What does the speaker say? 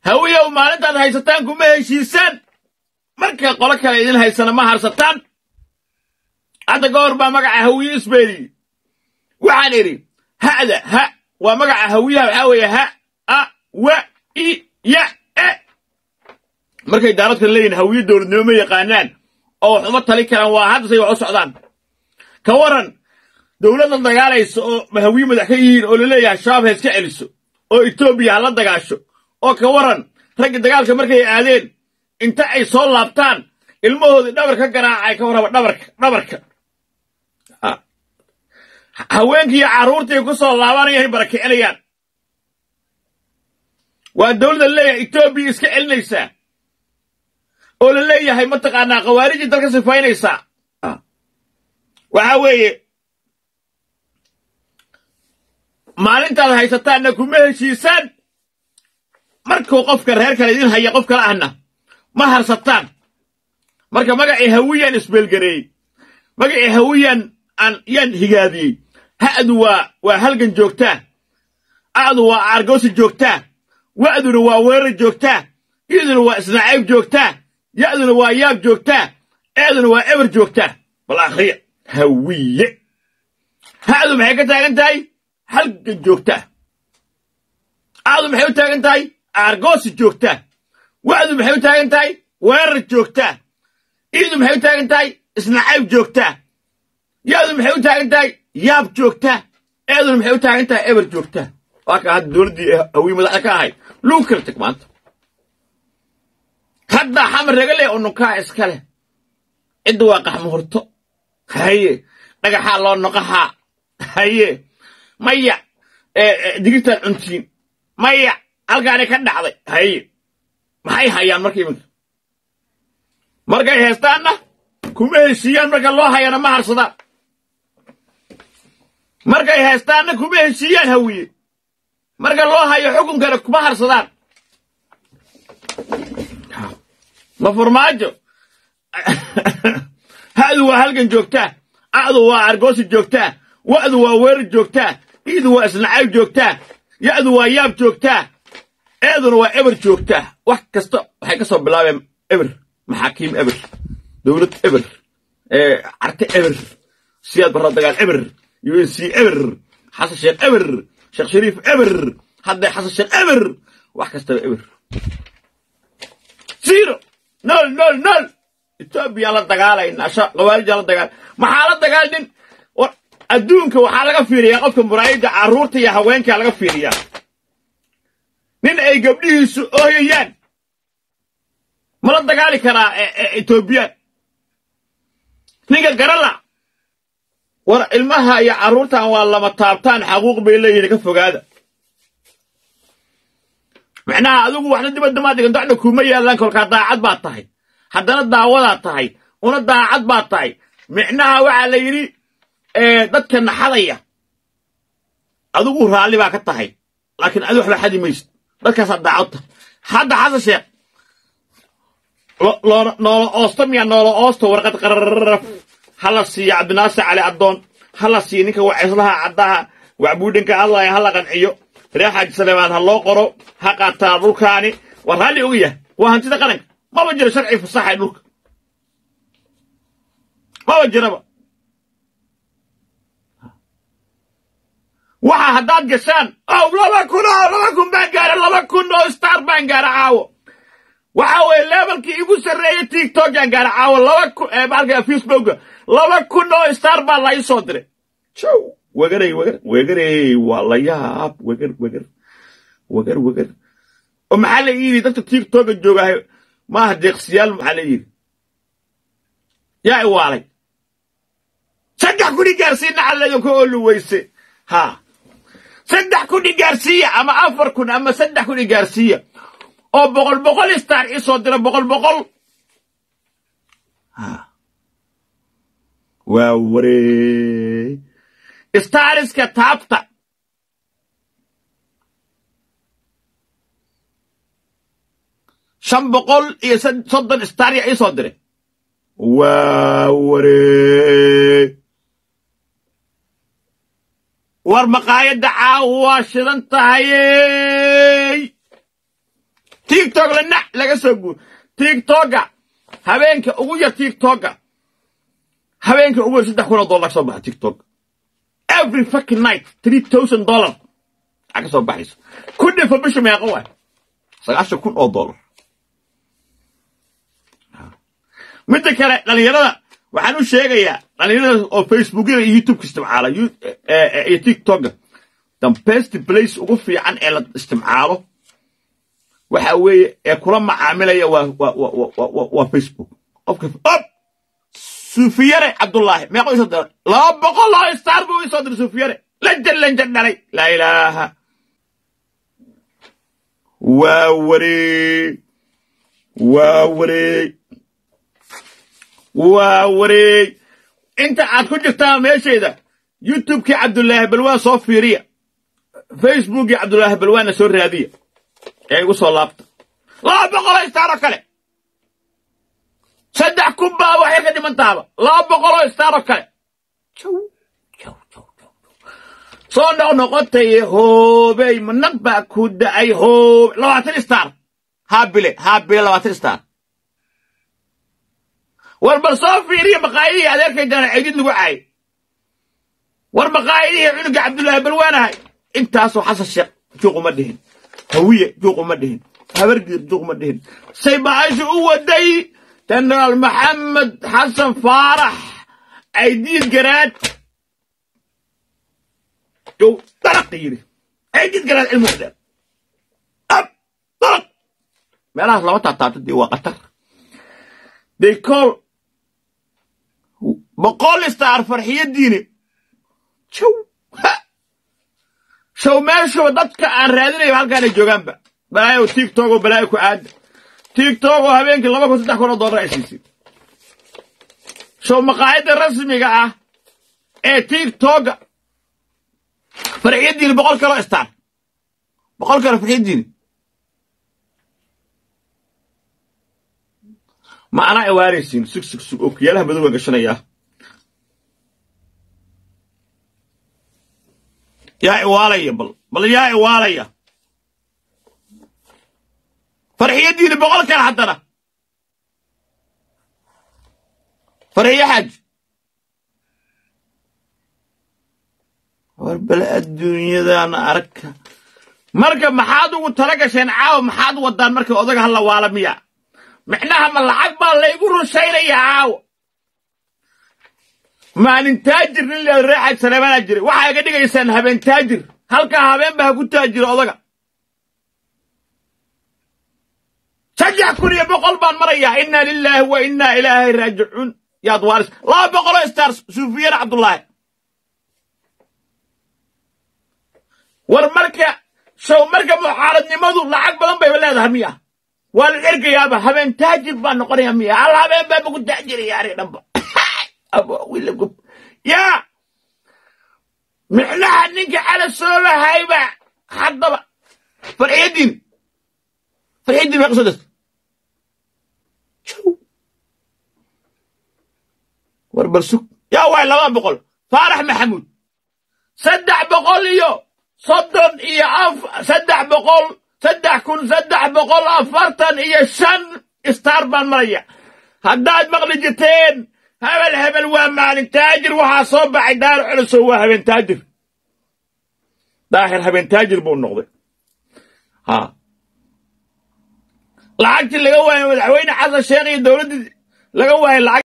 hawiyow maalintaad haysataan kuma heshiisaan marka qolo kale idin haysana ma harsataan hadda ka hor baa magaca hawiye isbeeliyey waxaan idhi ha'da ha waa magaca hawiyaha waxaa weeye ha a wa i ya e markay daaradka leeyihin hawiye dowladnimo ma yaqaanaan oo wax uma tali karaan waa hadda say wax u socdaan ka waran dowladda dagaalaysa oo hawiye madax ka yihiin oo laleeyahay shabaab ha iska celiso oo etoobiya ha la dagaasho oo ka waran raggi dagaalka markay aadeen inta ay soo laabtaan ilmahoodii dhabar ka garaacay ka warraba dhabarka dhabarka haweenkiiyo carruurtii ku soo laabanayay barakicinayaan waa dowladda leeyahay etoobiya iska celinaysaa oo la leeyahay mataqaanaa khawaarijii dalka sifaynaysaa waxaa weeye maalintaad haysataanna kuma heshiisaan markuu qofka reer kale idin haya qof kale ahna ma harsataan marka magacii hawiyaan isbeelgareeyey magacii hawiyaan aan yaan higaadiyey ha'du waa waa halgan joogtaa a'du waa aargoosi joogtaa wa'duna waa weerar joogtaa i'duna waa isnacayb joogtaa ya'duna waa yaab joogtaa eeduna waa eber joogtaa bal akhriya hawiye ha'du maxay ka taagan tahay halgan joogtaa a'du maxay u taagan tahay aargoosi joogtaa wa'du maxay u taagan tahay weerar joogtaa i'du maxay u taagan tahay isnacayb joogtaa ya'du maxay u taagan tahay yaab joogtaa eeduna maxay u taagan tahay eber joogtaa waa ka hadda dowladdii hawiye madaxda ka ahayd luu kala teg maanta hadda xamar ragale oo nukaa iska leh cidda waa qaxmo horto haye dhagaxaa loo noqahaa haye maya digirtaad cuntiin maya halkaani ka dhacday haye maxay hayaan marka iminka markay heestaanna kuma heshiiyaan marka loo hayana ma harsadaan markay heestaanna kuma heshiiyaan hawiye marka loo hayo xukunkana kuma harsadaan ma furmaajo ha'du waa halgan joogtaa a'du waa argoosi joogtaa wa'du waa weerar joogtaa i'du waa isnacayb joogtaa ya'du waa yaab joogtaa eeduna waa eber joogtaa wax kasta waxay ka soo bilaabeen eber maxaakiim eber dowlad eber carte eber siyaad barra dagaal eber unc eber xasan sheekh eber sheekh shariif eber hadday xasan sheekh eber wax kastaba eber zero nol nol nol etoobiya la dagaalaynaa khawaarija la dagaal maxaa la dagaalnin adduunka waxaa laga fiiriyaa qofka muraayidda carruurta iyo haweenkaa laga fiiriyaa nin ay gabdhihiisu ooyayaan ma la dagaali karaa etoobiyaan ninka garala war ilmaha iyo carruurtan waa lama taabtaan xaquuq bay leeyihin ka fogaada macnaha adigu waxna dibadda maa dhigan docna kuma yaallaan kolkaa daacad baad tahay haddana daawadaad tahay una daacad baad tahay micnaha waxaa la yidhi dadka naxadaya adigu raalli baa ka tahay laakiin adi waxba xadi maysid dadkaasaa daacad tahay hadda xasan sheekh noola oosta miya noola oosta warqad qararaf hala siiya cabdinaasir cali addoon hala siiya ninka waceslaha caddaha wacbuudhinka hadlaya hala qanciyo reer xaaji saleemaad ha loo qoro ha qaataa dhulkaani waa raalli oga yahay waa hantida qaranka maba jiro sharci fasaxa dhulka maba jiraba waxa haddaad gashaan ow laba kun oo laba kun baan gaara laba kun oo star baan gaara caawo waxa weeye levelkii igu sarreeyey tiktokan gaara caawo laba kun baalka facebooka laba kun oo star baa la ii soo diray jow wegarey wegar wegarey waa la yaab wegar wegar wegar wegar oo maxaa la yidhi dadka tiktoka joogahay maaha deeqsiyaal maxaa la yidhi yaa iwaalay saddex kuni gaarsiina calleedan ka oolu weyse ha saddex kuni gaarsiiya ama afar kun ama saddex kuni gaarsiiya oo boqol boqol star ii soo dira boqol boqol waa waree stariska taabta shan boqol iyo soddon star ya ii soo diray waa waree war maqaayadda caawa waa shidan tahayey tiktok la nac laga soo guur tiktoka habeenka ugu yar tiktoka habeenka ugu yar saddex kun oo dollar ka soo baxa tiktok every fucking night three thousand dollar aa ka soo baxaysa ku dhifa bisha meeqa waay sagaashan kun oo dollar midda kale dhalinyarada waxaan u sheegayaa dhalinyarada oo facebookyada iyo youtubeka isticmaala iyo tiktoka the best place ugu fiican ee la isticmaalo waxa weeye ee kula macaamilaya waa waa waa waa facebook qofka op sufiyare cabdullaahi meeqo isoo diray laba boqol oo star buu isoo diray sufiyare lanjan lanjan dhalay laa ilaaha waa wareeg waa wareeg waa wareeg inta aad ku jirtaan meeshayda youtubekii cabdulaahi balwaan soo fiiriya facebookii cabdulaahi balwaanna soo raadiya ee igu soo laabta laba boqoloo istaaroo kale saddex kun baa waxay ka dhiman tahaba laba boqoloo istaaroo kale soo noq noqotay hoobey manag baa ku da'ay hoobe labaatan istaar haabile haabile labaatan istaar war bal soo fiiriya maqaayadihii adeerkaydana ceydid lagu caayay war maqaayadihii cunuga cabdullaahi balwaanahay intaasoo xasan sheekh juuquma dhihin hawiye juuquma dhihin habargiir juuquma dhihin say baasha u waday jenaraal maxamed xasan faarax caydiid garaad yow daraq yidhi caydiid garaad cilmu dheer ab daraq meelahaas lama taataabta dee waa qatar they call boqol istaar farxiyadiini jow show meeshuba dadka aan raadinayo halkaanay joogaanba balaayo tiktok oo balaayo ku aada tiktok oo habeenkii laba kun saddex kun oo dollar ay siisay show maqaayadda rasmiga ah ee tiktoka farxiyadiini boqol kaloo istaar boqol kalo farxiyadiini ma anaa iwaanaysiin sug sug sug oo kiyaalaha madow baan gashanayaa yaa iwaalaya bal bal yaa iwaalaya farxiyadiini boqol kale haddana farxiyo xaaj war bal adduunyadana arka marka maxaad ugu tala gasheen caawa maxaad wadaan marka odaga halla waala miya micnaha ma lacag baa laygu rushaynayaa caawo maalin taajir nin leeda reexaaj saleemanaa jiray waxaa iga dhigaysaan habeen taajir halkaa habeenba ha ku taajiro odaga saddex kun iyo boqol baan marayaa inna lilaahi wa innaa ilaahay raajicuun yaad waaris laba boqoloo stars suufiyana cabdullaahi war marka show marka muxaaradnimadu lacag badan bayba leedahay miya waa la ergayaaba habeen taajir baa noqonaya miya hal habeen baa maku taajiraya ari dhanba wiilagub yaa micnaha ninka cala soobahayba haddaba farxiyadiin farxiyadiin meeqa soo dasta war bal sug yaa waay laba boqol faarax maxamuud saddex boqol iyo soddon iyo af saddex boqol saddex kun saddex boqol afartan iyo shan star baan maraya haddaad maqli jirteen hebel hebel waa maalin taajir waxaa soo baxay daaro culusow waa habeen taajir daahir habeen taajir buu noqday ha lacagtii laga waayo madaxweyne xasan sheekh iyo dowladdii laga waayo lacag